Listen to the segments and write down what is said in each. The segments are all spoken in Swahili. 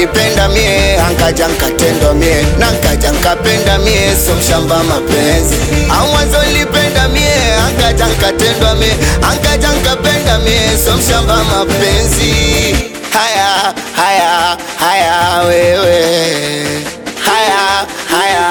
nilipenda mie ankaja nkatendwa mie na nkaja nkapenda mie so mshamba mapenzi au mwanzo nilipenda mie ankaja nkatendwa mie ankaja nkapenda mie so mshamba mapenzi haya haya haya wewe haya haya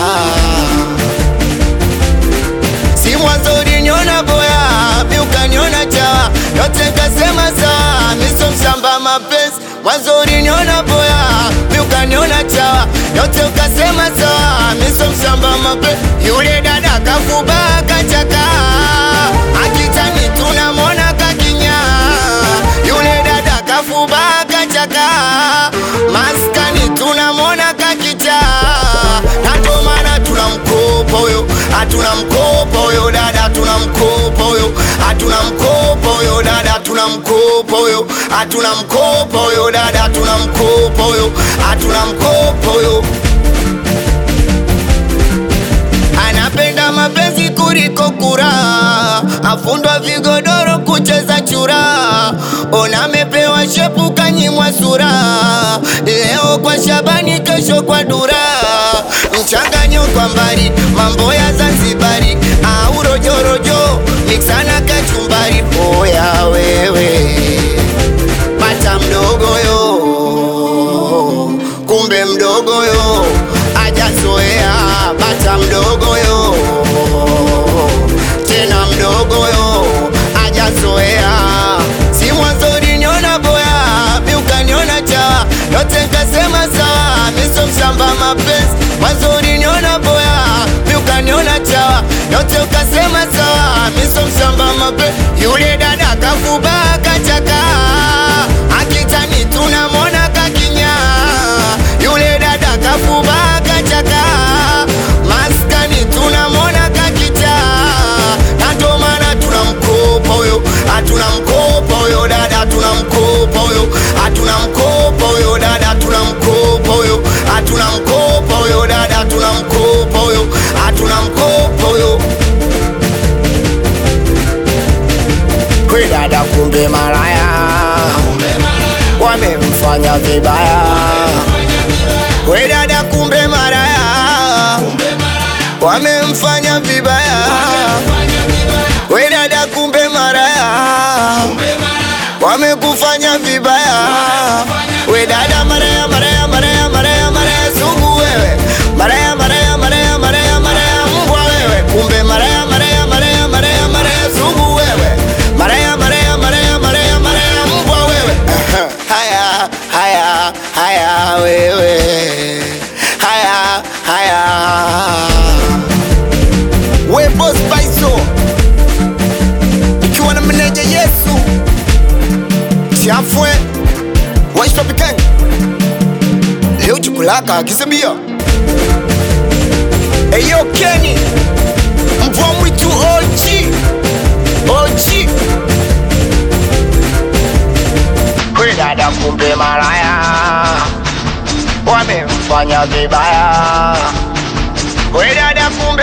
si mwanzo uliniona boya mi ukaniona chawa yote kasema sawa miso mshamba mapenzi mwanzo uliniona boya mi ukaniona chawa yote ukasema sawa miso mshamba mapenzi yule dada kafuba kachaka akitani tunamwona kakinya yule dada kafuba kachaka maskani tunamwona kakicha nato maana tunamkopa huyo hatuna mkopa huyo dada hatuna mkopa huyo hatuna mkopa huyo dada hatuna mkopa huyo hatuna mkopa huyo dada hatuna mkopa huyo hatuna mkopa huyo anapenda mapenzi kuliko kura, afundwa vigodoro kucheza chura, ona amepewa shepu kanyimwa sura, leo kwa Shabani, kesho kwa Dura, mchanganyo kwa mbali, mambo ya Zanzibari au rojorojo, miksana kachumbari, oya wewe bata mdogo yo, kumbe mdogo yo ajazoea bata mdogo yo, tena mdogo yo ajazoea. Si mwanzo uliniona boya, mi ukaniona chawa, yote nkasema sawa, miso mshamba mapenzi. Mwanzo uliniona boya, mi ukaniona chawa, yote ukasema sawa, miso mshamba mapenzi. Yule dada kafuba kachaka, akitani tunamwona kakinya, yule dada kafuba kachaka, maskani tunamwona kakicha, na ndo maana tunamkopa huyo, hatuna mkopa huyo dada, hatuna mkopa huyo, hatuna mkopa huyo dada, hatuna mkopa huyo, hatuna mkopa huyo dada, hatuna mkopa huyo, hatuna mkopa huyo. We dada, kumbe malaya wamemfanya vibaya. We dada, kumbe malaya wamemfanya vibaya. We dada, kumbe malaya wamekufanya vibaya. We dada, maraya maraya maraya maraya maraya sugu wewe, maraya maraya maraya maraya maraya mbwa wewe, kumbe maraya maraya maraya maraya maraya sugu wewe, maraya maraya maraya maraya maraya mbwa wewe. Haya haya haya wewe, haya haya we boss Paiso ikiwa na meneja Yesu Chafwe Waishopiken leo chukulaka akisebia Eyo Kenny mvua mwitu OG OG We dada kumbe malaya wamemfanya vibaya We dada kumbe